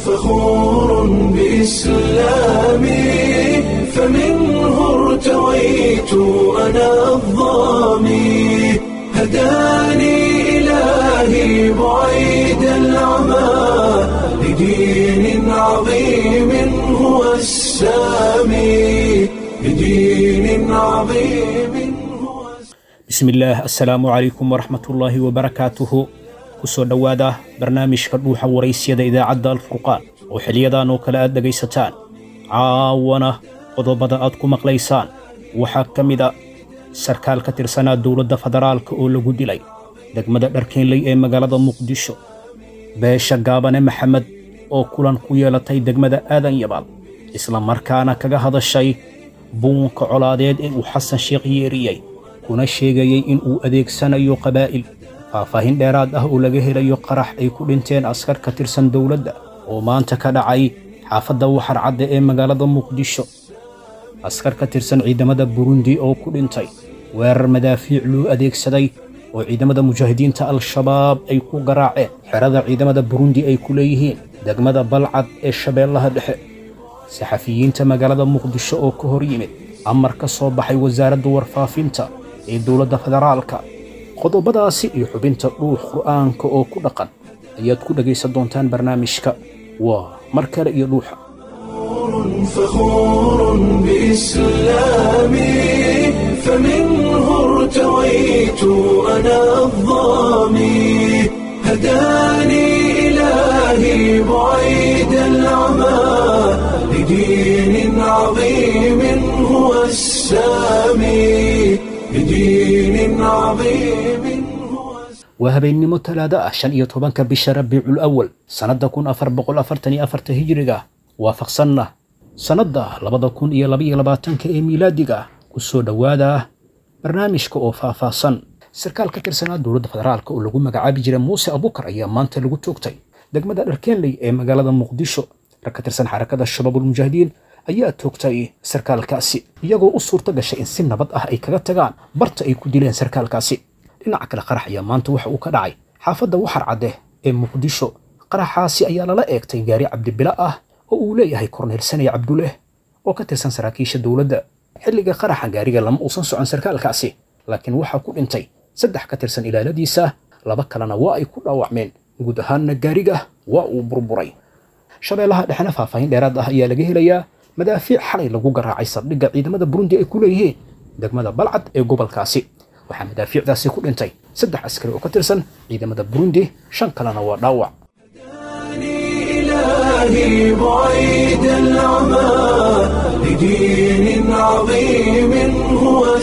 فخور بإسلامي فمنه ارتويت أنا الضامي هداني إلهي بعيد العمى لدين عظيم هو السامي لدين عظيم هو bismillaah assalaamu calaykum waraxmatullaahi wabarakaatuhu ku soo dhowaada barnaamijka dhuuxa waraysyada idaacadda alfurqaan oo xiliyadan oo kale aad dhegaysataan caawana qodobada aad ku maqlaysaan waxaa ka mid a sarkaal ka tirsanaa dowladda federaalka oo lagu dilay degmada dharkeenley ee magaalada muqdisho beesha gaabane maxamed oo kulan ku yeelatay degmada aadan yabaal isla markaana kaga hadashay buunka colaadeed ee uu xasan sheekh yeeriyey kuna sheegayey in uu adeegsanayo qabaa'il faahfaahin dheeraad ah oo laga helayo qarax ay ku dhinteen askar ka tirsan dowladda oo maanta ka dhacay xaafadda waxar cadde ee magaalada muqdisho askar ka tirsan ciidamada burundi oo ku dhintay weerar madaafiic loo adeegsaday oo ciidamada mujaahidiinta al-shabaab ay ku garaaceen xerada ciidamada burundi ay ku leeyihiin degmada balcad ee shabeellaha dhexe saxafiyiinta magaalada muqdisho oo ka hor yimid amar ka soo baxay wasaaradda warfaafinta ee dowladda federaalka qodobadaasi iyo xubinta dhuux qur'aanka oo ku dhaqan ayaad ku dhegaysan doontaan barnaamijka waa mar kale iyo dhuuxa فخور بإسلامي فمنه ارتويت أنا الضامي هداني إلهي بعيد العمى لدين عظيم هو السامي لدين عظيم هو waa habeennimo talaado ah shan iyo tobanka bisha rabiicul awal sannadda kun afar boqol afartan iyo afarta hijiriga waafaqsanna sannadda labada kun iyo labaiyo labaatanka ee miilaadiga ku soo dhowaada barnaamijka oo faahfaahsan sarkaal ka tirsanaa dowladda federaalka oo lagu magacaabi jiray muuse abukar ayaa maanta lagu toogtay degmada dharkeenley ee magaalada muqdisho rag ka tirsan xarakada shabaabulmujaahidiin ayaa toogtay sarkaalkaasi iyagoo u suurto gashay in si nabad ah ay kaga tagaan barta ay ku dileen sarkaalkaasi dhinaca kale qarax ayaa maanta waxa uu ka dhacay xaafadda waxar cadde ee muqdisho qaraxaasi ayaa lala eegtay gaari cabdibila ah oo uu leeyahay korneyl sanay cabduleh oo ka tirsan saraakiisha dowladda xilliga qaraxa gaariga lama uusan socon sarkaalkaasi laakiin waxaa ku dhintay saddex ka tirsan ilaaladiisa laba kalena waa ay ku dhaawacmeen guud ahaanna gaariga waa uu burburay shabeellaha dhexena faahfaahin dheeraad ah ayaa laga helayaa madaafiic xalay lagu garaacay saldhigga ciidamada burundi ay ku leeyihiin degmada balcad ee gobolkaasi waxaa madaafiicdaasi ku dhintay saddex askari oo ka tirsan ciidamada burundi shan kalena waa dhaawac إلهي بعيد العمى لدين عظيم هو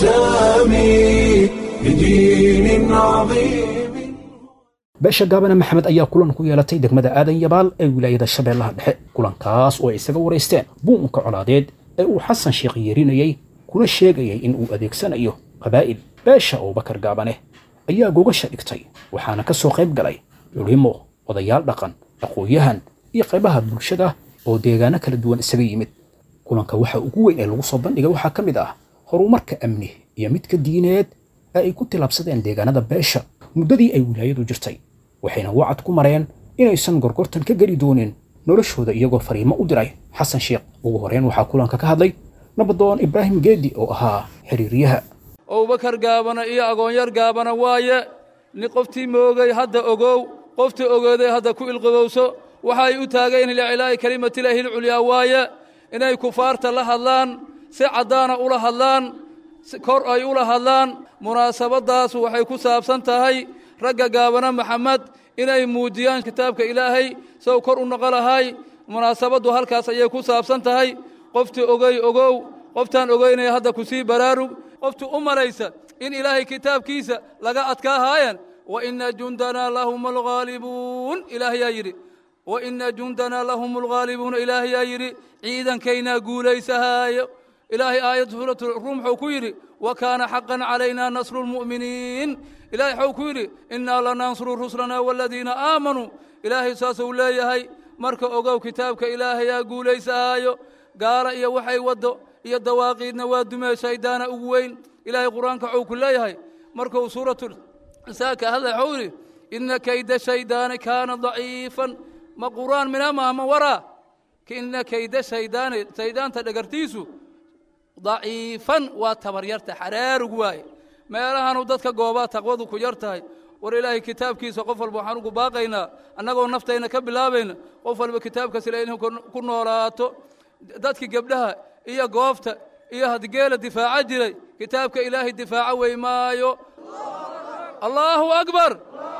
السامي لدين عظيم beesha gaabane maxamed ayaa kulan ku yeelatay degmada aadan yabaal ee wilaayada shabeellaha dhexe kulankaas oo ay isaga waraysteen buunka colaadeed ee uu xasan sheekh yeerinayey kuna sheegayay in uu adeegsanayo qabaa'il beesha abubakar gaabane ayaa gogasha dhigtay waxaana ka soo qayb galay culimo odayaal dhaqan aqoon-yahan iyo qaybaha bulshada oo deegaano kala duwan isaga yimid kulanka waxa ugu weyn ee lagu soo bandhigay waxaa ka mid ah horumarka amni iyo midka diineed ee ay ku tilaabsadeen deegaanada beesha muddadii ay wilaayadu jirtay waxayna wacad ku mareen inaysan gorgortan ka geli doonin noloshooda iyagoo fariimo u diray xasan sheekh ugu horreyn waxaa kulanka ka hadlay nabadoon ibraahim geedi oo ahaa xiriiryaha abubakar gaabana iyo agoonyar gaabana waaye ni qoftii moogay hadda ogow qoftii ogooday hadda ku ilqabowso waxay u taageen licilaa'i kelimatilaahi lculyaa waaye inay kufaarta la hadlaan si caddaana ula hadlaan kor ay ula hadlaan munaasabaddaas waxay ku saabsan tahay ragga gaabana maxamed inay muujiyaan kitaabka ilaahay sow kor u noqo lahay munaasabaddu halkaas ayay ku saabsan tahay qoftii ogey ogow qoftaan ogeynaya hadda ku sii baraarug qoftii u malaysa in ilaahay kitaabkiisa laga adkaahaayan wa ina jundanaa lahum alghaalibuun ilaahayaa yidhi wa ina jundanaa lahum alghaalibuuna ilaahayaa yidhi ciidankaynaa guulaysahaayo ilaahay aayad suuratu ruum wuxuu ku yidhi wa kaana xaqan calaynaa nasru lmu'miniin ilaahay wuxuu ku yidhi innaa lanansuru rusulanaa waladiina aamanuu ilaahay saasuu leeyahay marka ogow kitaabka ilaahayaa guulaysahaayo gaala iyo waxay waddo iyo dawaaqiidna waa dumee shayddaana ugu weyn ilaahay qur-aanka wuxuu ku leeyahay markuu suuratu saa ka hadlay wuxuu yidhi ina kayda shaydaani kaana daciifan ma qur'aan mina maha ma waraa ina kayda shaydaani shaydaanta dhagartiisu daciifan waa tabaryarta xaraarug waaye meelahanu dadka goobaa taqwadu ku yar tahay war ilaahay kitaabkiisa qof walba waxaan ugu baaqaynaa annagoo naftayna ka bilaabayna qof walba kitaabkaas ila inuu ku noolaato dadkii gebdhaha iyo goobta iyo hadgeela difaaca jiray kitaabka ilaahay difaaco wey maayo allaahu akbar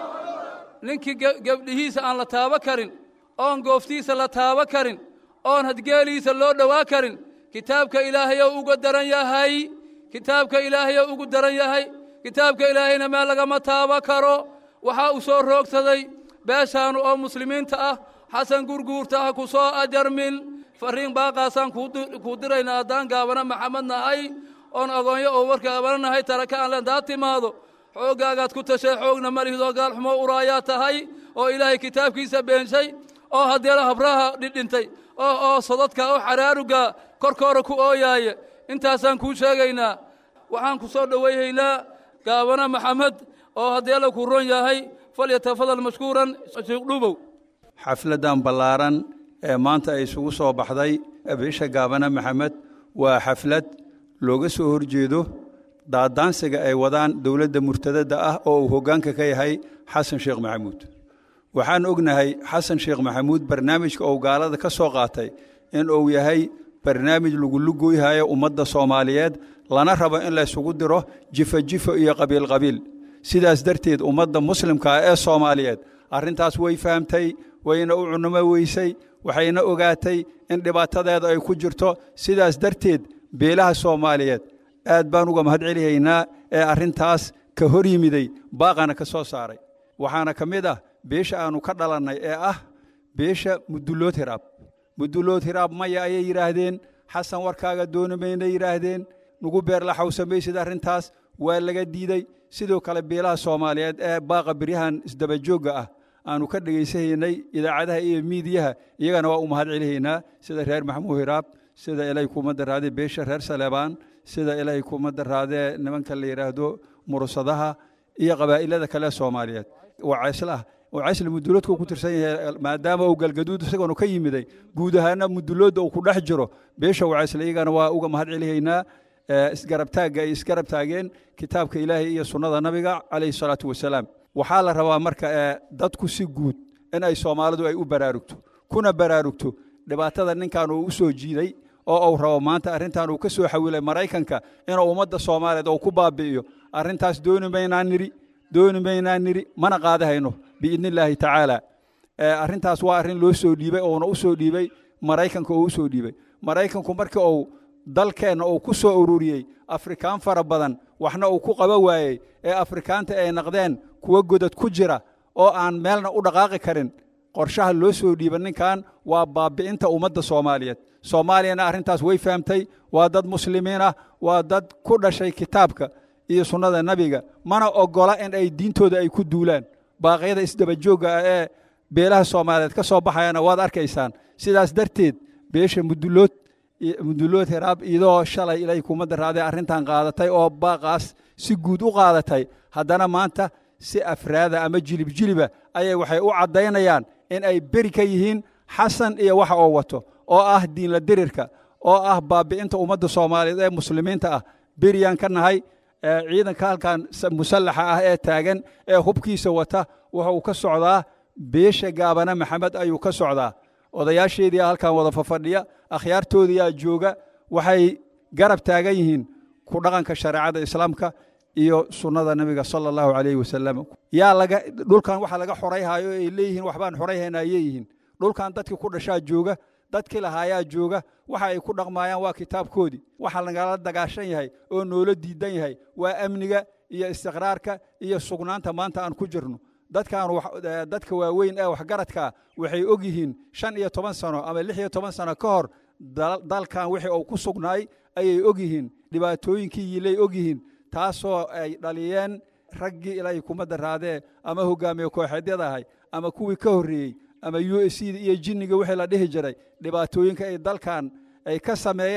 ninkii gebdhihiisa aan la taabo karin oon gooftiisa la taabo karin oon hadgeeliisa loo dhowaa karin kitaabka ilaahayow uga daran yahay kitaabka ilaahayow ugu daran yahay kitaabka ilaahayna meel lagama taabo karo waxaa u soo roogsaday beeshaanu oo muslimiinta ah xasan gurguurta ah ku soo ajarmin fariin baaqaasaan kuu dirayna haddaan gaabana maxamed nahay oon agoonyo oo warka gaabana nahay taraka aan lendaa timaado xooggaagaad ku tashay xoogna malihidoo gaalxumo uraayaa tahay oo ilaahay kitaabkiisa beenshay oo haddeela habraha dhidhintay oo oo sodadka oo xaraaruga korkoora ku ooyaaya intaasaan kuu sheegaynaa waxaan ku soo dhowayhaynaa gaabana maxamed oo haddeela ku ron yahay falyatafadal mashkuuran sheekh dhubow xafladdan ballaaran ee maanta ay isugu soo baxday bisha gaabana maxamed waa xaflad looga soo horjeedo daadaansiga ay wadaan dowladda murtadadda ah oo uu hoggaanka ka yahay xasan sheekh maxamuud waxaan ognahay xasan sheekh maxamuud barnaamijka uu gaalada ka soo qaatay in uu yahay barnaamij lagulugoyhayo ummadda soomaaliyeed lana rabo in laysugu diro jifa jifa iyo qabiil qabiil sidaas darteed ummadda muslimkaa ee soomaaliyeed arrintaas way fahamtay wayna u cunumo weysay waxayna ogaatay in dhibaatadeeda ay ku jirto sidaas darteed beelaha soomaaliyeed aad baan uga mahad celihaynaa ee arrintaas ka hor yimiday baaqana ka soo saaray waxaana ka mid ah beesha aannu ka dhalannay ee ah beesha mudullood hiraab mudullood hiraab maya ayay yidhaahdeen xasan warkaaga dooni mayna yidhaahdeen nugu beerla xawsamaysid arrintaas waa laga diidey sidoo kale beelaha soomaaliyeed ee baaqa beryahan isdabajoogga ah aannu ka dhegaysahaynay idaacadaha iyo miidiyaha iyagana waa u mahad celihaynaa sida reer maxamuud hiraab sida ilaahay kuma daraadee beesha reer saleebaan sida ilaahay kuma daraadee nimanka la yidhaahdo murusadaha iyo qabaa'ilada kale soomaaliyeed wacayslah wacaysla muduloodka uu ku tirsan yahay maadaama uu galgaduud isagoonu ka yimiday guud ahaana muduloodda uu ku dhex jiro beesha wacaysla iyagana waa uga mahad celihaynaa isgarabtaagga ay isgarab taageen kitaabka ilaahay iyo sunnada nabiga calayhi salaatu wasalaam waxaa la rabaa marka dadku si guud in ay soomaalidu ay u baraarugto kuna baraarugto dhibaatada ninkan uu u soo jiiday oo uu rabo maanta arrintan uu ka soo xawilay maraykanka inuu ummadda soomaaliyeed uu ku baabi'iyo arrintaas dooni maynaan nidhi dooni maynaan nidhi mana qaadahayno biidni illaahi tacaala arrintaas waa arrin loo soo dhiibay ouna u soo dhiibay maraykanka oo u soo dhiibay maraykanku markii uu dalkeenna uu ku soo ururiyey afrikaan fara badan waxna uu ku qaba waayey ee afrikaanta ay naqdeen kuwa godad ku jira oo aan meelna u dhaqaaqi karin qorshaha loo soo dhiiba ninkan waa baabi'inta ummadda soomaaliyeed soomaaliyana arrintaas way fahamtay waa dad muslimiin ah waa dad ku dhashay kitaabka iyo sunnada nebiga mana oggola in ay diintooda ay ku duulaan baaqyada isdabajoogga ah ee beelaha soomaaliyeed ka soo baxayana waad arkaysaan sidaas darteed beesha mudullood mudullood heraab iyadoo shalay ilay kuma daraadee arrintan qaadatay oo baaqaas si guud u qaadatay haddana maanta si afraada ama jilib jiliba ayay waxay u caddaynayaan in ay beri ka yihiin xasan iyo waxa oo wato oo ah diinla dirirka oo ah baabi'inta ummadda soomaaliyeed ee muslimiinta ah beriyaan ka nahay ciidanka halkan musallaxa ah ee taagan ee hubkiisa wata wuxuu ka socdaa beesha gaabana maxamed ayuu ka socdaa odayaasheedii halkan wada fafadhiya akhyaartoodiyaa jooga waxay garab taagan yihiin ku dhaqanka shareecada islaamka iyo sunnada nebiga sala allahu calayhi wasalam yaa laga dhulkan waxa laga xorayhayo ay leeyihiin waxbaan xorayhayna ayay yihiin dhulkan dadkii ku dhashaa jooga dadkii lahaayaa jooga waxa ay ku dhaqmaayaan waa kitaabkoodii waxa lagala dagaashan yahay oo noola diidan yahay waa amniga iyo istiqraarka iyo sugnaanta maanta aan ku jirno dadkan dadka waaweyn ee waxgaradkaa waxay og yihiin shan iyo toban sano ama lix iyo toban sano ka hor dalkan wixii uu ku sugnaay ayay og yihiin dhibaatooyinkii yiilay og yihiin taasoo ay dhaliyeen raggii ilaahay kuma daraadee ama hogaamiye kooxeedyada ahay ama kuwii ka horreeyey ama u s c iyo jinniga wixii la dhihi jiray dhibaatooyinka ay dalkan ay ka sameeyeen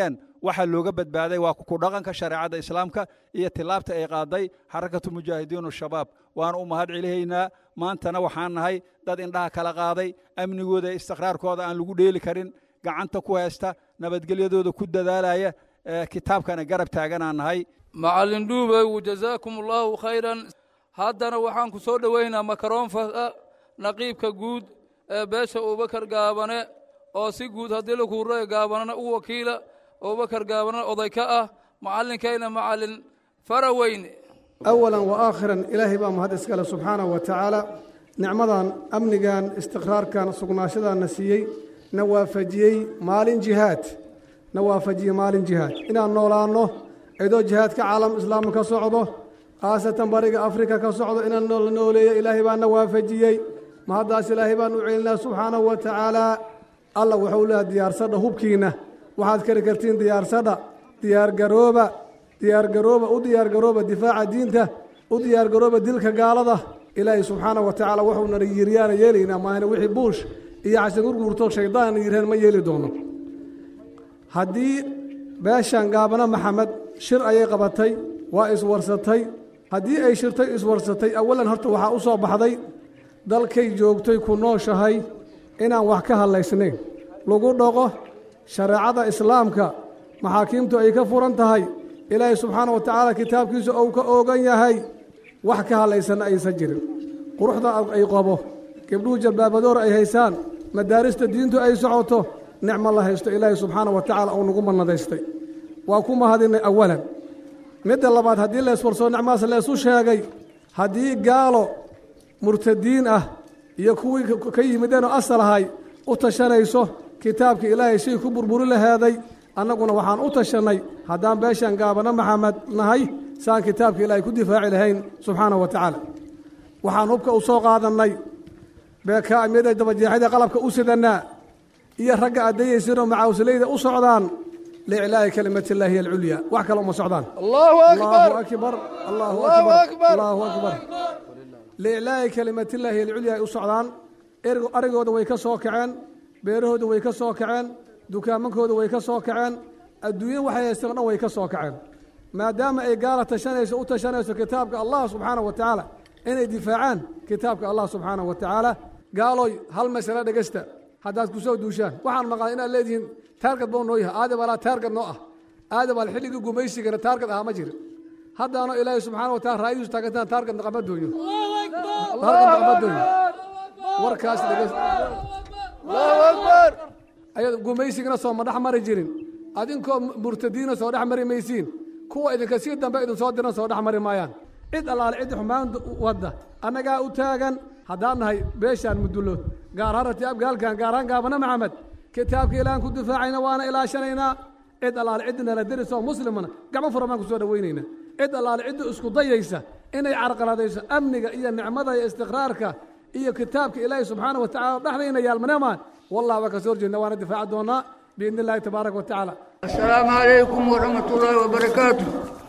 waxa looga badbaaday waa ku dhaqanka shareecadda islaamka iyo tilaabta ay qaaday xarakatu mujaahidiin shabaab waan u mahad celihaynaa maantana waxaan nahay dad indhaha kala qaaday amnigooda iyo istiqraarkooda aan lagu dheeli karin gacanta ku haysta nabadgelyadooda ku dadaalaya kitaabkana garab taaganaan nahay macallin dhuubow jazaakum allaahu khayran haddana waxaan ku soo dhoweynaa makaroonfaka naqiibka guud ee beesha abubakar gaabane oo si guud haddii la kuuraya gaabanana u wakiila abubakar gaabanana oday ka ah macallinkayna macallin faraweyne awalan wa aakhiran ilaahay baa mahad iskale subxaanahu wa tacaala nicmadan amnigan istiqraarkan sugnaashadaanna siiyey na waafajiyey maalin jihaad na waafajiyey maalin jihaad inaan noolaanno cidoo jihaadka caalam islaam ka socdo khaasatan bariga afrika ka socdo inaan la nooleeyo ilaahay baa na waafajiyey mahaddaas ilaahay baan u celinaa subxaanahu wa tacaalaa alla wuxuu leehay diyaarsadha hubkiinna waxaad kari kartiin diyaarsadha diyaargarooba diyaargarooba u diyaargarooba difaaca diinta u diyaargarooba dilka gaalada ilaahay subxaanahu wa tacaala wuxuuna yiryaana yeelaynaa maahane wixii buush iyo xasan gurguurto shaydaan yireen ma yeeli doono haddii beeshan gaabana maxamed shir ayay qabatay waa iswarsatay haddii ay shirtay iswarsatay awalan horta waxaa u soo baxday dalkay joogtay ku nooshahay inaan wax ka hadlaysnayn lagu dhaqo shareecada islaamka maxaakiimtu ay ka furan tahay ilaahay subxaana wa tacaala kitaabkiisa ou ka oogan yahay wax ka hadlaysanna aysan jirin quruxda ay qabo gebdhuhu jalbaabadoor ay haysaan madaarista diintu ay socoto nicmo la haysto ilaahay subxaana wa tacaala uu nagu mannadaystay waa ku mahadinay awalan midda labaad haddii leeswarsoo nicmahaas leesu sheegay haddii gaalo murtadiin ah iyo kuwii ka yimideenoo asal ahay u tashanayso kitaabka ilaahay shay ku burburi laheeday annaguna waxaan u tashannay haddaan beeshaan gaabana maxamed nahay saan kitaabka ilaahay ku difaaci lahayn subxaanahu wa tacaala waxaan hubka u soo qaadannay beekaamyada dabajeexyada qalabka u sidannaa iyo ragga addayaysinoo macaawsilayda u socdaan liiclaa'i kalimatillahi alculya wax kale uma socdaan allahu allahu akbar allahu akbar allahu akbar liiclaa'i kalimatillaahi alculya ay u socdaan arigooda way ka soo kaceen beerahooda way ka soo kaceen dukaamankooda way ka soo kaceen adduunya waxay haysteen o dhan way ka soo kaceen maadaama ay gaala tashanayso u tashanayso kitaabka allah subxaanahu wa tacaala inay difaacaan kitaabka allah subxaanahu wa tacaala gaalooy hal masale dhegesta haddaad ku soo duushaan waxaan maqlaa inaad leedihiin taargad buu noo yahay aadam alaa taargad noo ah aadam al xilligii gumaysigana taargad ahaa ma jirin haddaano ilaahay subxaana wa taala raayihiisu taagantaan taargad naqama dooyo taargad naqama dooyo warkaas dhegest ayad gumaysigana soo ma dhex mari jirin adinkoo murtadiina soo dhex mari maysiin kuwa idinka sii dambe idin soo diran soo dhex mari maayaan cid allaale ciddi xumaan wadda annagaa u taagan haddaan nahay beeshaan mudullood gaar harati abgaalkan gaarhaan gaabana maxamed kitaabka ilaahan ku difaacayna waana ilaashanaynaa cid allaale ciddi nala derisoo muslimana gacmo furan baan ku soo dhowaynaynaa cid allaale ciddi isku dayaysa inay carqaladayso amniga iyo nicmada iyo istiqraarka iyo kitaabka ilaahay subxaana wa tacala dhexdayna yaalmanemaan wallah waa ka soo horjeedna waana difaaci doonaa biidni illahi tabaaraka wa tacaala السلام عليكم ورحمة الله وبركاته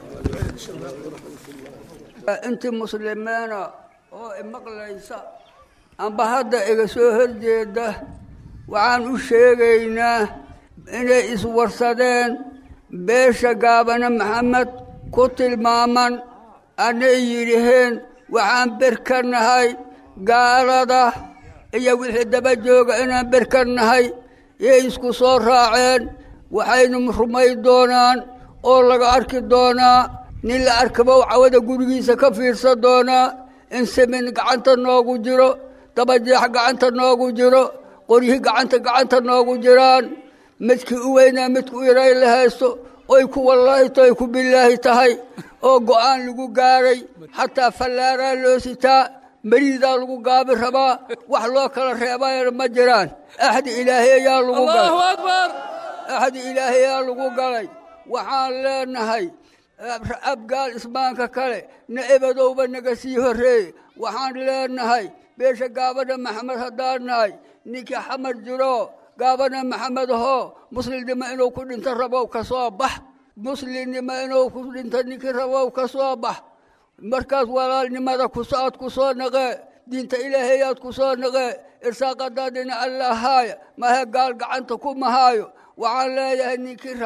أنت مسلمين oo imaqlaysa amba hadda iga soo horjeeda waxaan u sheegaynaa inay iswarsadeen beesha gaabane maxamed ku tilmaaman anay yidhaheen waxaan berka nahay gaalada iyo wixii daba jooga inaan berka nahay yay isku soo raaceen waxaynu rumay doonaan oo laga arki doonaa nin la arkabow cawada gurigiisa ka fiirsan doonaa in samin gacanta noogu jiro dabajeex gacanta noogu jiro qoryihi gacanta gacanta noogu jiraan midkii u weynaa midku yaray la haysto oy ku wallaahi tahay ku bilaahi tahay oo go'aan lagu gaaray xataa fallaaraa loo sitaa meriidaa lagu gaabi rabaa wax loo kala reebayana ma jiraan axdi ilaahay ayaa lagu galay allahu akbar axdi ilaahay ayaa lagu galay waxaan leenahay abgaal ismaanka kale na ebadowba naga sii horreeye waxaan leenahay beesha gaabana maxamed haddaan nahay ninkii xamar jiro gaabana maxamed hoo muslimnimo inuu ku dhinto rabow ka soo bax muslimnimo inuu ku dhinto ninkii rabow ka soo bax markaas walaalnimada kusaad ku soo naqee diinta ilaahayaad ku soo naqee irsaaqadaadina allahaaya mahe gaal gacanta ku mahaayo waxaan leeyahay ninkii raba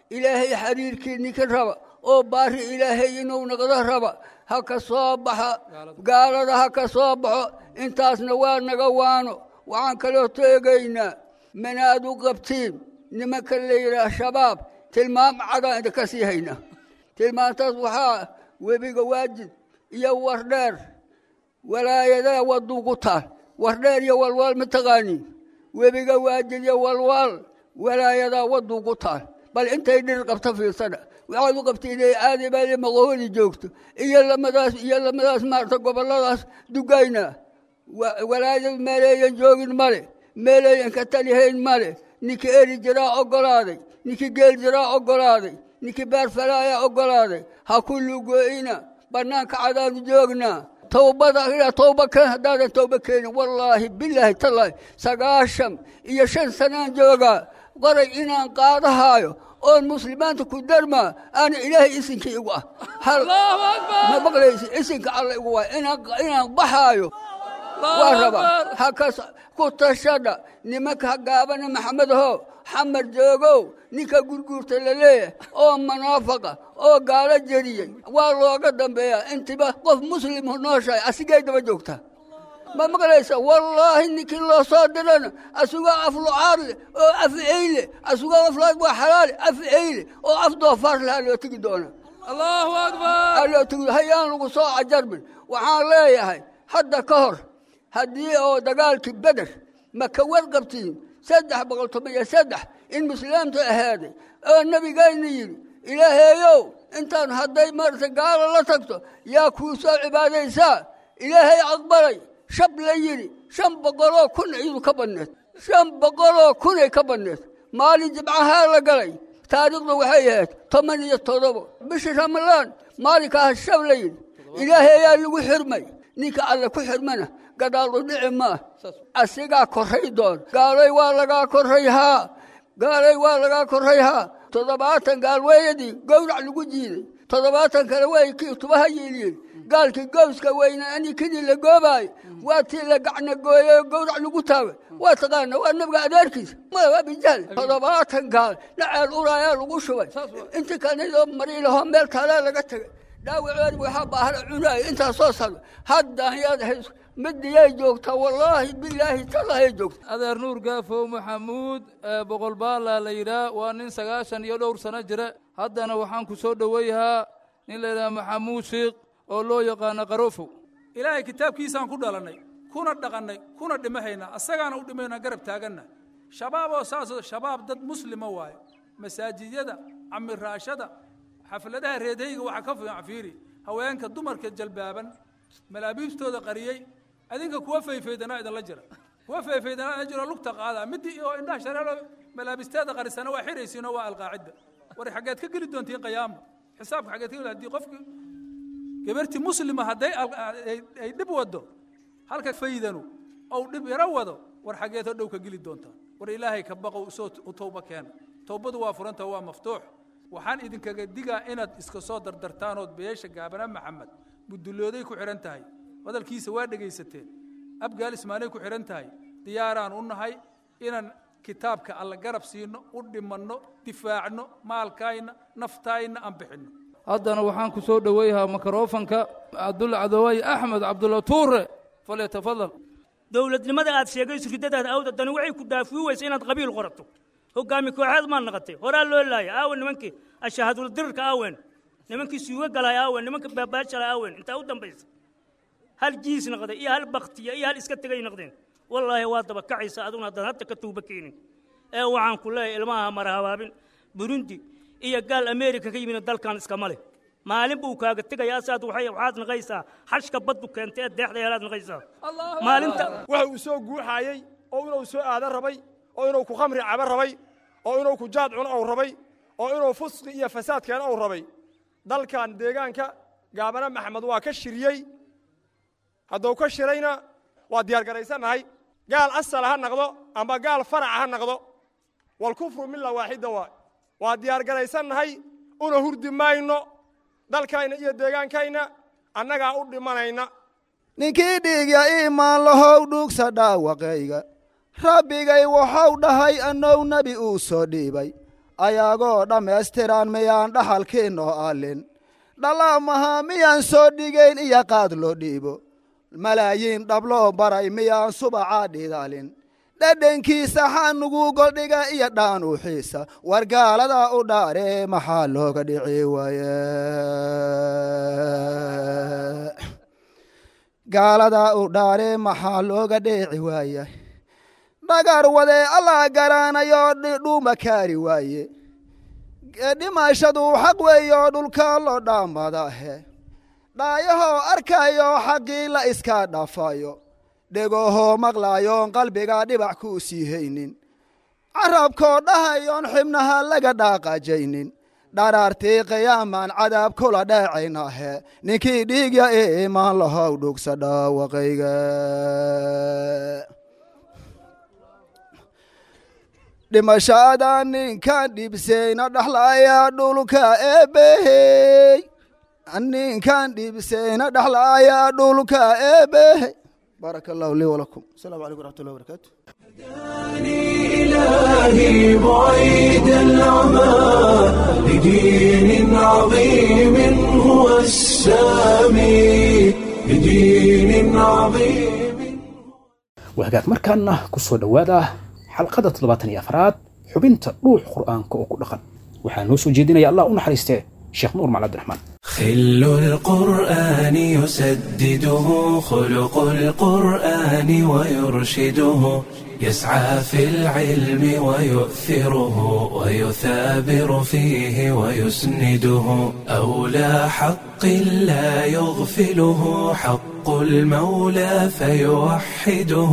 ilaahay xiriirkii ninka raba oo baari ilaahay inuu naqdo raba ha ka soo baxa gaalada ha ka soo baxo intaasna waa naga waano waxaan kaloo teegaynaa manaad u qabtiin nimanka la yidhaah shabaab tilmaam cadaan idinka sii haynaa tilmaantaas waxaa webiga waajid iyo wardheer walaayadaa wadugu taal wardheer iyo walwaal ma taqaaniin webiga waajid iyo walwaal walaayadaa wadugu taal bal intay dhir qabta fiirsana waxaad u qabta inay aadi baa maqoholi joogto iyo lamadaas iyo lamadaas maarta gobolladaas dugayna walaayad meeleeyan joogin male meeleeyan ka talihayn male ninkii eri jiraa oggolaaday ninkii geel jiraa oggolaaday ninkii beerfalaayaa oggolaaday ha ku lugo'ina bannaanka cadaanu joognaa towbada towba keen haddaadan towba keenin wallaahi bilaahi tallaahi sagaashan iyo shan sanaan joogaa qoray inaan qaadahaayo oon muslimaanta ku darmaa aana ilaahay isinkii igu ah ma maqlaysi isinka alla igu waa inaan baxaayo waa rabaa hakas ku tashadha nimanka hagaabana maxamedaho xamar joogow ninka gurguurta la leeyahay oo munaafaqa oo gaalo jeriyey waa looga dambeeyaa intiba qof muslimu nooshahay asigay daba joogtaa ma maqlaysa wallaahi ninkii loo soo dirana asugoo af lucaar leh oo af eyle asugoo aflaad waa xalaale af eyle oo af doofaar lahaa loo tegi doona allahu akbar loo tegi hayaan lagu soo cajarbin waxaan leeyahay hadda ka hor haddii oo dagaalkii beder ma ka warqabtiin saddex boqol toban iyo saddex in muslaamtu ahaaday oo nebigayna yidhi ilaahayow intaan hadday maarata gaalo la tagto yaa kuu soo cibaadaysaa ilaahay aqbalay shab la yidhi shan boqoloo kun idu ka badneed shan boqoloo kunay ka badneed maalin jimcahaa la galay taariikhdu waxay ahayd toban iyo toddobo bishii ramalaan maalinkaas shab la yidhi ilaahay ayaa lagu xirmay ninka alle ku xirmana gadaal u dhici maa asigaa korray doon gaalay waa lagaa korray haa gaalay waa lagaa korray haa toddobaatan gaalweeyadii gowrac lagu jiiday toddobaatan kale way kii tubaha yiilyiin gaalkii gowska weyna anikidii la goobaayo waa tii la gacna gooyey gowrac lagu taagay waa taqaana waa nabiga adeerkiisa waa bijaal toddobaatan gaal naceel uraayaa lagu shubay inta kanidoo mariilahoo meel taalaa laga tegay dhaawaceedi waxaa baahla cunaaya intaa soo sado haddaan yaad hayso midiyay joogtaa wallaahi bilaahi talahay joogta adeer nuur gaafow maxamuud boqol baallaa la yidhaah waa nin sagaashan iyo dhowr sano jira haddana waxaan ku soo dhoweeyahaa nin la yidhaha maxamuud shiikh oo loo yaqaano qarofow ilaahay kitaabkiisaan ku dhalannay kuna dhaqannay kuna dhimahaynaa asagaana u dhimaynaa garab taaganna shabaab oo saasoo shabaab dad muslima waaye masaajidyada camiraashada xafladaha reedhayga waxaa ka fiican fiiri haweenka dumarka jalbaaban malaabiibtooda qariyey adinka kuwa fayfaydanaa idinla jira kuwa fayfaydanaa idinla jiro lugta qaada midii oo indhaha shareero malaabisteeda qarisana waa xiraysiinoo waa alqaacidda war xaggeed ka geli doontiin qiyaamo xisaabka xaggeed ka geli haddii qofki gabartii muslima hadday ay dhib wado halka faydanu ou dhib yaro wado war xaggeed hodhow ka geli doontaa war ilaahay ka baqow isoo u towba keena towbadu waa furanta waa maftuux waxaan idinkaga digaa inaad iska soo dardartaanood beesha gaabana maxamed budulooday ku xidhan tahay hadalkiisa waa dhegaysateen abgaal ismaanay ku xidhan tahay diyaaraan u nahay inaan kitaabka alla garab siino u dhimanno difaacno maalkayna naftaayna aan bixinno haddana waxaan ku soo dhoweeyahaa mikrofanka cabdulla cadoway axmed cabdulla tuure falyatafadal dowladnimada aad sheegayso riddadaada awda dani waxay ku daafiyi weysa inaad qabiil qorato hogaami kooxeed maad naqatay horaa loo laaya aawen nimankii ashahaadul dirirka aawen nimankii suuga galay aawen nimanka baabaashala aawen intaa u dambaysa hal jiis naqday iyo hal baktiya iyo hal iska tegay naqdeen wallaahi waa daba kacaysa aduna haddaan hadda ka tuuba keenin ee waxaan ku leeyahay ilmaha mara habaabin burundi iyo gaal ameerika ka yimid dalkan iskama leh maalin buu kaaga tegayaa saad waxay waxaad naqaysaa xashka baddu keentay ee deexda heelaad naqaysaa maalinta waxa uu soo guuxaayey oo inuu soo aadan rabay oo inuu ku khamri caba rabay oo inuu ku jaad cuno ou rabay oo inuu fusqi iyo fasaad keeno ou rabay dalkan deegaanka gaabana maxamed waa ka shiriyey hadduu ka shirayna waa diyaargaraysannahay gaal asala ha naqdo amba gaal faraca ha naqdo walkufru mila waaxida waa waa diyaargaraysannahay una hurdi mayno dalkayna iyo deegaankayna annagaa u dhimanayna ninkii dhiigya iimaan lahow dhuugsa dhaawaqayga rabbigay waxau dhahay annou nebi uu soo dhiibay ayagoo dhammaystiran miyaan dhaxalkiinoo allin dhalaamaha miyaan soo dhigayn iyo qaad loo dhiibo malaayiin dhabloo baray miyaan subacaa dhidalin dhadhankiisa xanugu goldhiga iyo dhaanuuxiisa wargaalada u dhaare maxaa looga dhici waaye gaalada u dhaare maxaa looga dheeci waaye dhagar wade allah garaanayo dhuuma kaari waaye dhimashadu xaq weeyo dhulka loo dhaamadahe dhaayahoo arkayo xaqii la iska dhafayo dhegahoo maqlaayoon qalbiga dhibac kuu sii haynin carabkoo dhahayoon xibnaha laga dhaaqajaynin dharaartii qiyaamaan cadaab kula dheecaynahe ninkii dhiigya ee imaan lahow dhugsa dhaawaqayga dhimashada ninkan dhibseyna dhaxlaya dhulka eebehey ninkan dhibseyna dhaxlaya dhulka eebehey بارك الله لي ولكم السلام عليكم ورحمة الله وبركاته إلهي بعيد العمى لدين عظيم هو السامي لدين عظيم wahagaag markaana ku soo dhowaada xalqada toddobaatan iyo afraad xubinta dhuux qur'aanka oo ku dhaqan waxaa noo soo jeedinaya allah u naxariistee sheekh nuur macali abdiraxmaan خل القرآن يسدده خلق القرآن ويرشده يسعى في العلم ويؤثره ويثابر فيه ويسنده أولى حق لا يغفله حق المولى فيوحده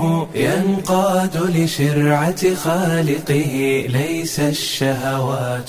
ينقاد لشرعة خالقه ليس الشهوات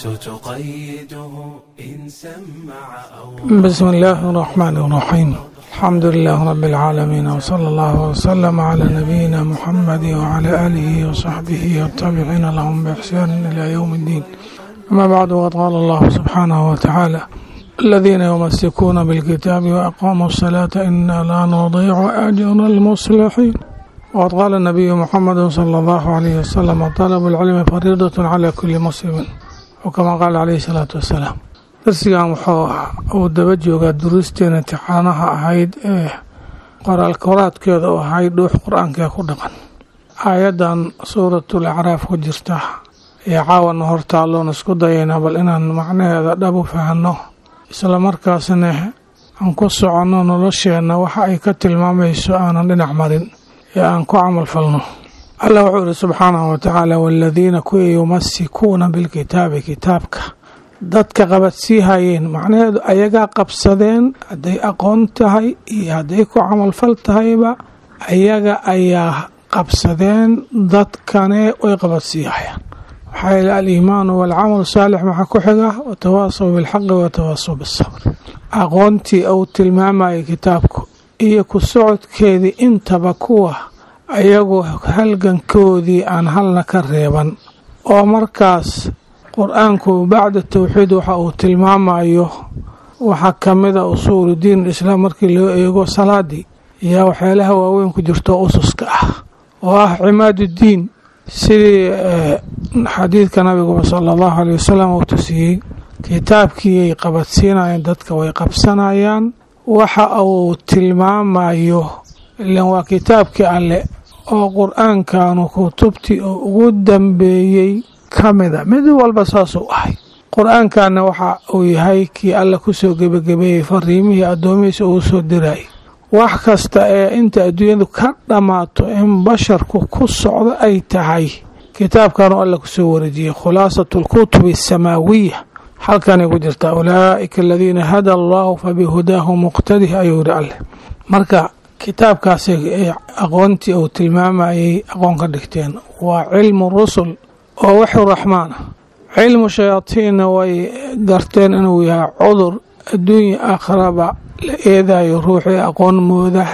تقيده إن سمع أو بسم الله الرحمن الرحيم الحمد لله رب العالمين وصلى الله وسلم على نبينا محمد وعلى آله وصحبه والتابعين لهم بإحسان إلى يوم الدين أما بعد وقد قال الله سبحانه وتعالى الذين يمسكون بالكتاب وأقاموا الصلاة إنا لا نضيع أجر المصلحين وقد قال النبي محمد صلى الله عليه وسلم طلب العلم فريضة على كل مسلم وكما قال عليه الصلاة والسلام darsigan wuxuu uu daba joogaa duruusteena imtixaanaha ahayd ee qoraal koraadkeeda u ahayd dhuux qur-aankee ku dhaqan aayaddan suuratul acraaf ku jirta ee caawana hortaalloon isku dayaynaa bal inaan macnaheeda dhab u fahanno isla markaasna aan ku soconno nolosheenna waxa ay ka tilmaamayso aanan dhinac marin ee aan ku camal falno allah wuxuu ihi subxaanahu watacaala waaladiina kuwii yumasikuuna bilkitaabi kitaabka dadka qabadsiihayeen macnaheedu ayagaa qabsadeen hadday aqoon tahay iyo hadday ku camalfal tahayba ayaga ayaa qabsadeen dadkane way qabadsiihayaan waxaa yili aliimaanu waalcamalu saalix maxaa ku xiga watawaasaw bilxaqi watawaasaw bisabr aqoontii uu tilmaamayay kitaabku iyo ku socodkeedii intaba kuwa ayagu halgankoodii aan halna ka reeban oo markaas qur-aanku bacda tawxiid waxa uu tilmaamayo waxaa ka mida usuulu diin islaam markii loo eego salaadii ayaa waxyaalaha waaweyn ku jirto ususka ah oo ah cimaaduddiin sidii xadiidka nabiguba sala allahu aley wasalam uu tusiyey kitaabkiiyay qabadsiinayeen dadka way qabsanayaan waxa uu tilmaamayo ilan waa kitaabkii alle oo qur-aankanu kutubtii uu ugu dambeeyey ka mida mid walba saasuu ahay qur-aankanna waxa uu yahay kii alla kusoo gebagabeeyey fariimihii addoomihiisa uu soo dirayay wax kasta ee inta adduunyadu ka dhammaato in basharku ku socdo ay tahay kitaabkanuu alla kusoo wareejiyey khulaasatu alkutubi asamaawiya halkanay ku jirtaa ulaa'ika aladiina hada allahu fabihudaahu muqtadih ayuu yidhi alleh marka kitaabkaasi aqoontii uu tilmaamayay aqoon ka dhigteen waa cilmu rusul oo waxu raxmaana cilmu shayaatiinna way garteen inuu yahay cudur adduunya aakharaba la eedayo ruuxii aqoon moodah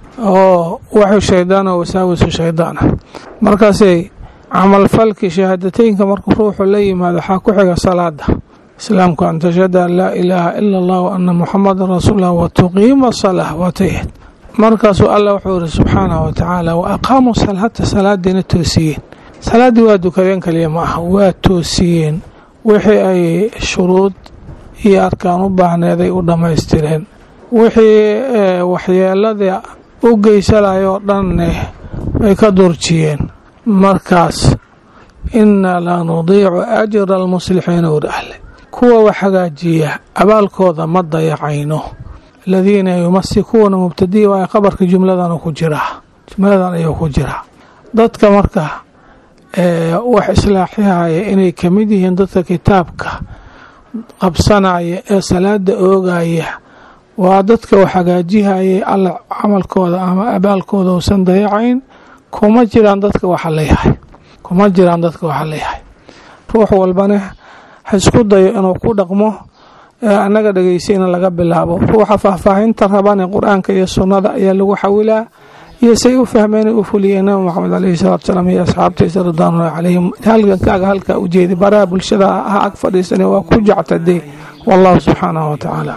oo waxu shaydaan oo wasaawisu shaydaan ah markaasay camalfalkii shahaadateynka markuu ruuxu la yimaado waxaa ku xiga salaada islaamku an tashhada an laa ilaaha ila allah wa ana muxamadan rasuullah wa tuqiima salaa waatayad markaasuu allah wuxuu yihi subxaanahu watacaala wa aqaamuu salaata salaadiina toosiyeen salaaddii waa dukadeen kaliya ma aha waa toosiyeen wixii ay shuruud iyo arkaan u baahneeday u dhammaystireen wixii waxyeelada u geysanaya oo dhanne ay ka durjiyeen markaas inna la nudiicu ajra almuslixiina warahle kuwa wax hagaajiya abaalkooda ma dayacayno aladiina yumasikuuna mubtadiya waa qabarka jumladan ku jiraa jumladan ayuu ku jiraa dadka marka wax islaaxihaya inay ka mid yihiin dadka kitaabka qabsanaya ee salaada oogaya waa dadka wax hagaajihayay alla camalkooda ama abaalkooda uusan dayacayn kuma jiraan dadka waxa leeyahay kuma jiraan dadka waxa leeyahay ruux walbane ha isku dayo inuu ku dhaqmo annaga dhegeysayna laga bilaabo ruuxa faahfaahinta rabane qur-aanka iyo sunnada ayaa lagu xawilaa iyo say u fahmeen u fuliyeen nabi moxamed caleyhi salaatu salaam iyo asxaabtiisa ridwaanullahi calayhim halgankaaga halkaa u jeedi baraha bulshada ha ag fadhiisane waa ku jectadee wallahu subxaanahu wa tacaala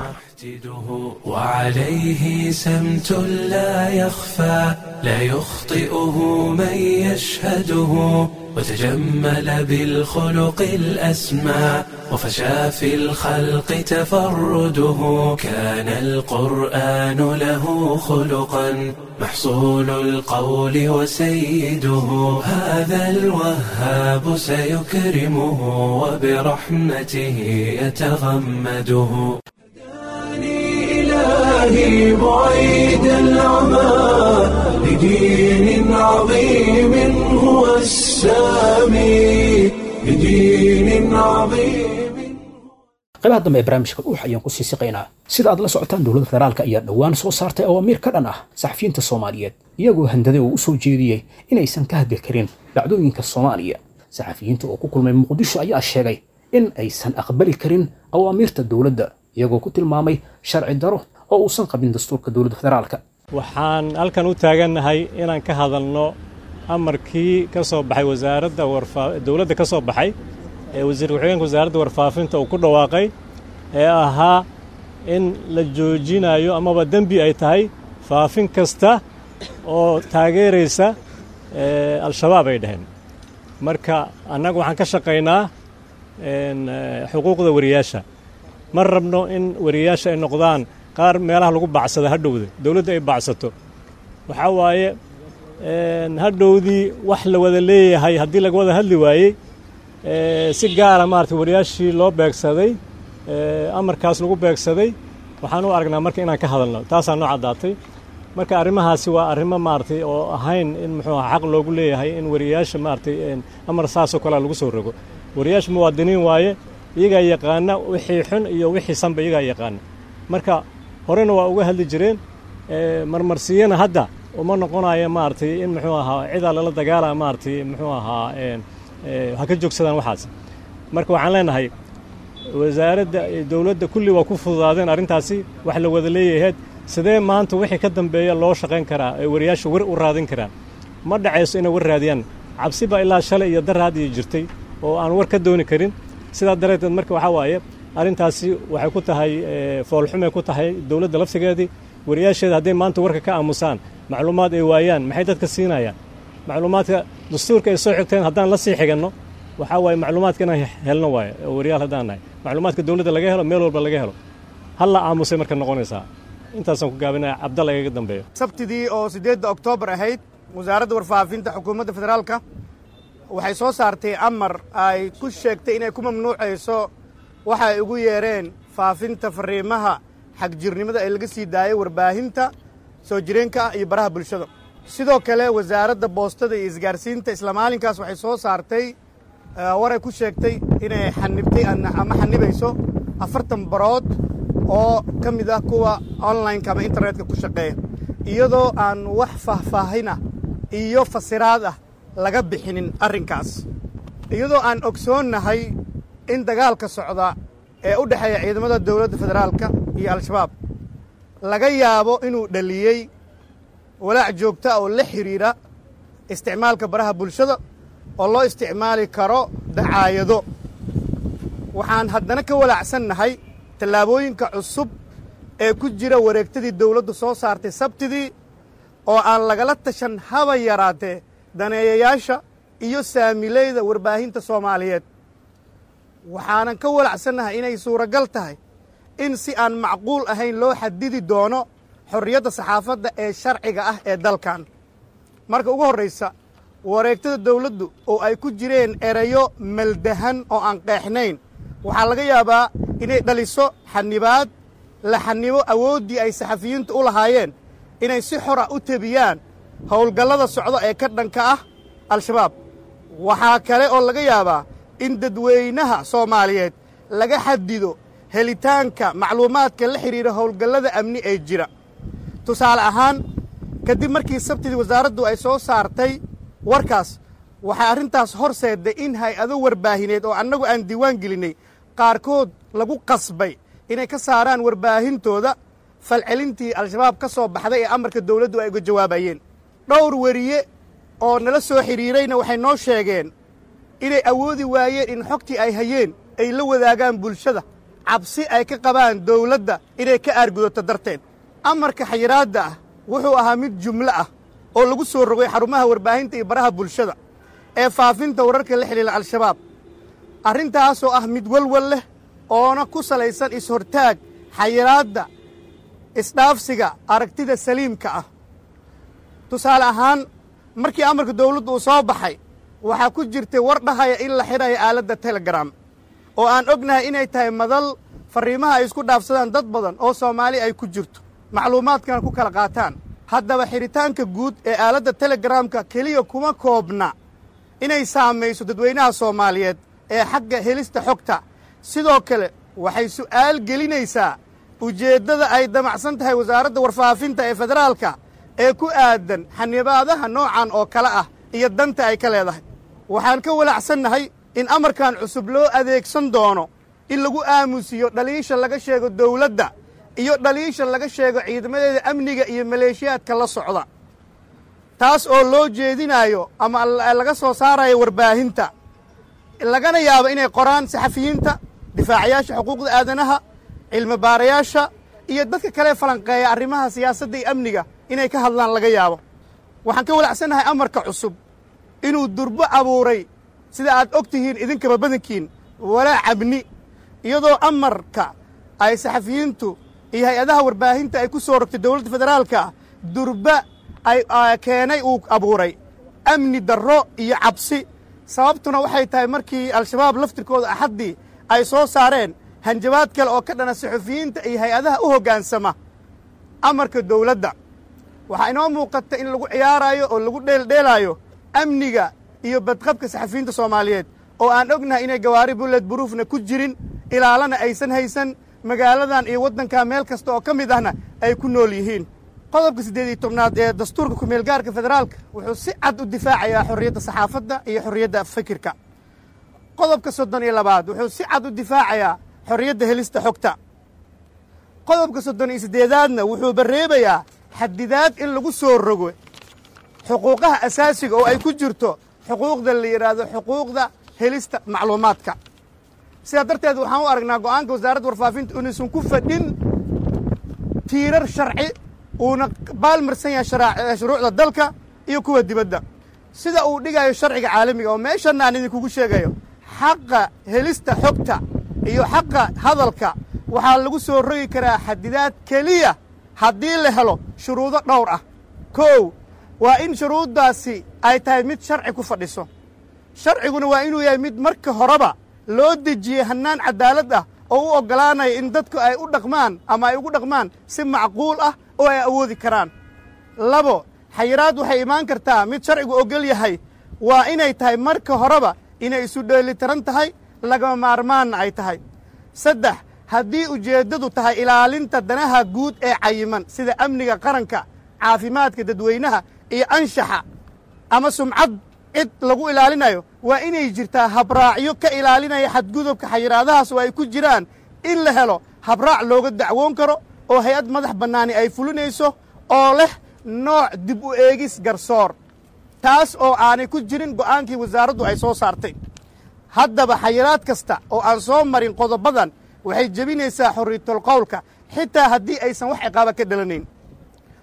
وعليه سمت لا يخفى لا يخطئه من يشهده وتجمل بالخلق الأسمى وفشى في الخلق تفرده كان القرآن له خلقا محصول القول وسيده هذا الوهاب سيكرمه وبرحمته يتغمده إلهي بعيد العمى لدين عظيم هو السامي لدين عظيم qaybaha dambe ee barnaamijka dhuux ayaan ku sii siqaynaa sida aad la socotaan dowladda federaalka ayaa dhowaan soo saartay awaamiir ka dhan ah saxafiyiinta soomaaliyeed iyagoo handaday oo u soo jeediyey inaysan ka hadli karin dhacdooyinka soomaaliya saxafiyiinta oo ku kulmay muqdisho ayaa sheegay in aysan aqbali karin awaamiirta dowladda iyagoo ku tilmaamay sharci daro oo uusan qabin dastuurka dowladda federaalka waxaan halkan u taagannahay inaan ka hadalno amarkii ka soo baxay wasaaradda dowladda ka soo baxay ee wasiir ku-xigeenka wasaaradda warfaafinta uu ku dhawaaqay ee ahaa in la joojinayo amaba dembi ay tahay faafin kasta oo taageeraysa al-shabaab ay dhaheen marka annagu waxaan ka shaqaynaa xuquuqda wariyaasha ma rabno in wariyaasha ay noqdaan qaar meelaha lagu bacsada hadhowda dowladda ay bacsato waxaa waaye hadhowdii wax la wada leeyahay haddii laga wada hadli waayey si gaara maarata wariyaashii loo beegsaday amarkaas lagu beegsaday waxaan u aragnaa marka inaan ka hadalno taasaa noo caddaatay marka arrimahaasi waa arrimo maaratay oo ahayn in muxuu aha xaq loogu leeyahay in wariyaasha maaratay amar saasoo kalea lagu soo rogo wariyaasha muwaadiniin waaye iyagaa yaqaana wixii xun iyo wixii sanba iyagaa yaqaana marka horena waa uga hadli jireen marmarsiyana hadda uma noqonayo maaragtay in muxuu ahaa cidaa lala dagaala maaragtay muxuu ahaa ha ka joogsadaan waxaas marka waxaan leenahay wasaaradda dowladda kulli waa ku fududaadeen arrintaasi wax la wada leeyaheed sidee maanta wixii ka dambeeya loo shaqayn karaa ee wariyaasha war u raadin karaan ma dhacayso inay war raadiyaan cabsi baa ilaa shalay iyo daraad iyo jirtay oo aan war ka dooni karin sidaa dareeteed marka waxaa waaye arrintaasi waxay ku tahay foolxumay ku tahay dowladda laftigeedii wariyaasheeda hadday maanta warka ka aamusaan macluumaad ay waayaan maxay dadka siinayaan macluumaadka dastuurka ay soo xigteen haddaan la sii xiganno waxaa waaye macluumaadka inaan helno waaye oo wariyaal haddaan nahay macluumaadka dowladda laga helo meel walba laga helo halla aamusay marka noqonaysaa intaasaan ku gaabinaya cabdalla igaga dambeeyo sabtidii oo siddeedda oktoobar ahayd wasaaradda warfaafinta xukuumadda federaalka waxay soo saartay amar ay ku sheegtay inay ku mamnuucayso waxa ay ugu yeereen faafinta fariimaha xagjirnimada ee laga sii daayay warbaahinta soo jireenka ah iyo baraha bulshada sidoo kale wasaaradda boostada iyo isgaarsiinta isla maalinkaas waxay soo saartay waray ku sheegtay inay xanibtay ama xanibayso afartan barood oo ka mid ah kuwa onlineka ama internetka ku shaqeeya iyadoo aan wax faahfaahina iyo fasiraad ah laga bixinin arrinkaas iyadoo aan ogsoonnahay in dagaalka socda ee u dhexeeya ciidamada dowladda federaalka iyo al-shabaab laga yaabo inuu dhaliyey walaac joogta oo la xidhiidha isticmaalka baraha bulshada oo loo isticmaali karo dacaayado waxaan haddana ka walaacsannahay tallaabooyinka cusub ee ku jira wareegtadii dawladdu soo saartay sabtidii oo aan lagala tashan haba yaraatee daneeyayaasha iyo saamileyda warbaahinta soomaaliyeed waxaanan ka walacsannahay inay suuragal tahay in si aan macquul ahayn loo xadidi doono xorriyadda saxaafadda ee sharciga ah ee dalkan marka ugu horraysa wareegtada dawladdu oo ay ku jireen erayo maldahan oo aan qeexnayn waxaa laga yaabaa inay dhaliso xanibaad la xanibo awooddii ay saxafiyiintu u lahaayeen inay si xora u tebiyaan howlgallada socdo ee ka dhanka ah al-shabaab waxaa kale oo laga yaabaa in dadweynaha soomaaliyeed laga xadido helitaanka macluumaadka la xidhiira howlgallada amni ee jira tusaale ahaan kadib markii sabtidii wasaaraddu ay soo saartay warkaas waxay arrintaas horseedday in hay-ado warbaahineed oo annagu aan diiwaan gelinnay qaarkood lagu qasbay inay ka saaraan warbaahintooda falcelintii al-shabaab ka soo baxday ee amarka dawladdu ay uga jawaabayeen dhowr weriye oo nala soo xidhiirayna waxay noo sheegeen inay awoodi waayeen in xogtii ay hayeen ay la wadaagaan bulshada cabsi ay ka qabaan dawladda inay ka aargudato darteed amarka xayiraadda ah wuxuu ahaa mid jumlo ah oo lagu soo rogay xarumaha warbaahinta iyo baraha bulshada ee faafinta wararka la xidhiila al-shabaab arrintaasoo ah mid walwal leh oona ku salaysan is-hortaag xayiraadda isdhaafsiga aragtida saliimka ah tusaale ahaan markii amarka dawladdu uu soo baxay waxaa ku jirtay war dhahaya in la xidhayo aaladda telegram oo aan ognahay inay tahay madal farriimaha ay isku dhaafsadaan dad badan oo soomaali ay ku jirto macluumaadkana ku kala qaataan haddaba xidhitaanka guud ee aaladda telegramka keliya kuma koobna inay saamayso dadweynaha soomaaliyeed ee xagga helista xogta sidoo kale waxay su'aal gelinaysaa ujeeddada ay damacsan tahay wasaaradda warfaafinta ee federaalka ee ku aadan xanibaadaha noocan oo kale ah iyo danta ay ka leedahay waxaan ka walacsannahay in amarkan cusub loo adeegsan doono in lagu aamusiyo dhaliisha laga sheego dawladda iyo dhaliisha laga sheego ciidamadeeda amniga iyo maleeshiyaadka la socda taas oo loo jeedinaayo ama laga soo saarayo warbaahinta lagana yaabo inay qoraan saxafiyiinta difaacayaasha xuquuqda aadanaha cilmi baarayaasha iyo dadka kale falanqeeya arrimaha siyaasadda iyo amniga inay ka hadlaan laga yaabo waxaan ka walacsannahay amarka cusub inuu durbo abuuray sida aad og tihiin idinkaba badankiin walaa cabni iyadoo amarka ay saxafiyiintu iyo hay-adaha warbaahinta ay ku soo rogtay dowladda federaalka durba ay keenay uu abuuray amni darro iyo cabsi sababtuna waxay tahay markii al-shabaab laftirkooda axaddii ay soo saareen hanjabaad kale oo ka dhana saxufiyiinta iyo hay-adaha u hoggaansama amarka dawladda waxaa inoo muuqata in lagu ciyaaraayo oo lagu dheeldheelaayo amniga iyo badqabka saxafiyiinta soomaaliyeed oo aan ognahay inay gawaari bulled buruufna ku jirin ilaalana aysan haysan magaaladan iyo waddanka meel kasta oo ka mid ahna ay ku nool yihiin qodobka siddeed iyo tobnaad ee dastuurka kumeelgaarka federaalka wuxuu si cad u difaacayaa xorriyadda saxaafadda iyo xorriyadda fikirka qodobka soddon iyo labaad wuxuu si cad u difaacayaa xorriyadda helista xogta qodobka soddon iyo siddeedaadna wuxuu barreebayaa xadidaad in lagu soo rogo xuquuqaha asaasiga oo ay ku jirto xuquuqda la yidhaahdo xuquuqda helista macluumaadka sidaa darteed waxaan u aragnaa go'aanka wasaaradda warfaafinta inuusan ku fadhin tiirar sharci uuna baalmarsan yahay shuruucda dalka iyo kuwa dibadda sida uu dhigayo sharciga caalamiga oo meeshanna aan idinkugu sheegayo xaqa helista xogta iyo xaqa hadalka waxaa lagu soo rogi karaa xadidaad keliya haddii la helo shuruudo dhowr ah kow waa in shuruuddaasi ay tahay mid sharci ku fadhiso sharciguna waa inuu yahay mid marka horeba loo dejiyey hannaan caddaalad ah oo u oggolaanaya in dadku ay u dhaqmaan ama ay ugu dhaqmaan si macquul ah oo ay awoodi karaan labo xayiraad waxay imaan kartaa mid sharcigu oggol yahay waa inay tahay marka horeba inay isu dheelitiran tahay lagama maarmaanna ay tahay saddex haddii ujeeddadu tahay ilaalinta danaha guud ee cayiman sida amniga qaranka caafimaadka dadweynaha iyo anshaxa ama sumcad cid lagu ilaalinayo waa inay jirtaa habraacyo ka ilaalinaya xadgudubka xayiraadahaas oo ay ku jiraan in la helo habraac looga dacwoon karo oo hay-ad madax bannaani ay fulinayso oo leh nooc dib u eegis garsoor taas oo aanay ku jirin go'aankii wasaaraddu ay soo saartay haddaba xayiraad kasta oo aan soo marin qodobadan waxay jebinaysaa xorriyatol qowlka xitaa haddii aysan wax ciqaaba ka dhalanayn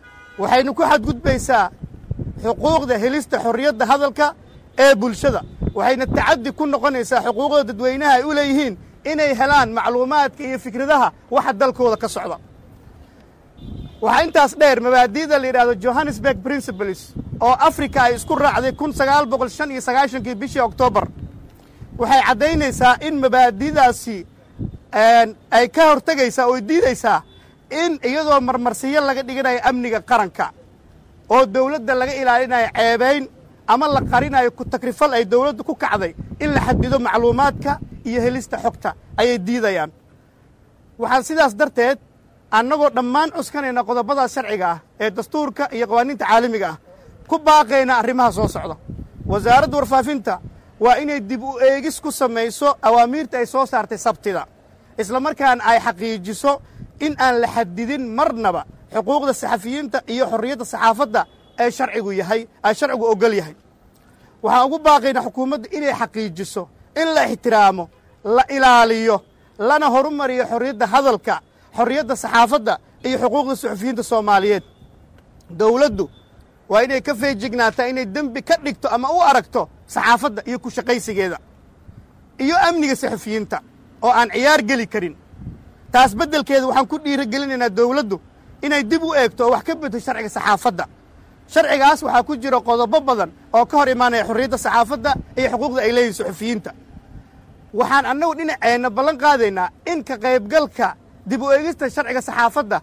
waxaynu ku xadgudbaysaa xuquuqda helista xorriyadda hadalka ee bulshada waxayna tacaddi ku noqonaysaa xuquuqda dadweynaha ay u leeyihiin inay helaan macluumaadka iyo fikradaha waxa dalkooda ka socda waxaa intaas dheer mabaadi'da la yidhahdo johannesburg principles oo africa ay isku raacday kun sagaal boqol shan iyo sagaashankii bishii oktoobar waxay caddaynaysaa in mabaadi'daasi ay ka hortegaysaa oo diidaysaa in iyadoo marmarsiyo laga dhiganayo amniga qaranka oo dawladda laga ilaalinayo ceebayn ama la qarinayo ku takrifal ay dawladdu ku kacday in la xadido macluumaadka iyo helista xogta ayay diidayaan waxaan sidaas darteed annagoo dhammaan cuskanayna qodobadaas sharciga ah ee dastuurka iyo qawaaniinta caalamiga ah ku baaqayna arrimaha soo socda wasaaradda warfaafinta waa inay dib u eegis ku samayso awaamiirta ay soo saartay sabtida isla markaana ay xaqiijiso in aan la xadidin marnaba xuquuqda saxafiyiinta iyo xorriyadda saxaafadda ee sharcigu yahay ay sharcigu oggol yahay waxaan ugu baaqaynaa xukuumadda inay xaqiijiso in la ixtiraamo la ilaaliyo lana horumariyo xorriyadda hadalka xorriyadda saxaafadda iyo xuquuqda suxufiyiinta soomaaliyeed dawladdu waa inay ka feejignaataa inay dembi ka dhigto ama u aragto saxaafadda iyo ku shaqaysigeeda iyo amniga saxufiyiinta oo aan ciyaar geli karin taas beddelkeeda waxaan ku dhiirigelinaynaa dawladdu inay dib u eegto oo wax ka bedto sharciga saxaafadda sharcigaas waxaa ku jira qodobo badan oo ka hor imaanaya xorriyadda saxaafadda iyo xuquuqda ay leeyihin suxufiyiinta waxaan annagu dhinaceenna ballan qaadaynaa in ka qaybgalka dib u eegista sharciga saxaafadda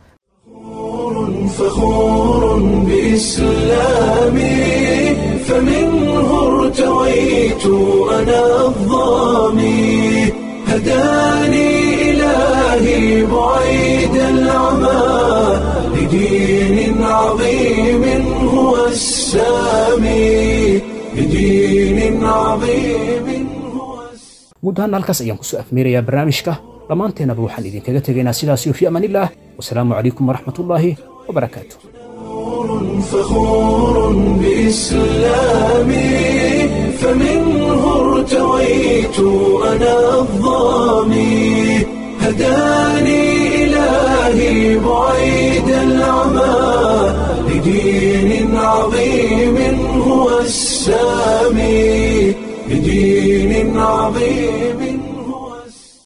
فخور بإسلامي فمنه ارتويت أنا الظامي هداني إلهي بعيد العمى لدين عظيم هو السامي لدين عظيم guud ahaan halkaas ayaan kusoo afmeerayaa barnaamijka dhammaanteennaba waxaan idinkaga tegaynaa sidaasiyo fi amaanillaah wasalaamu calaykum waraxmatullaahi wabarakaatu فخور بإسلامي فمنه ارتويت أنا الظامي هداني إلهي بعيد العمى لدين عظيم هو السامي لدين عظيم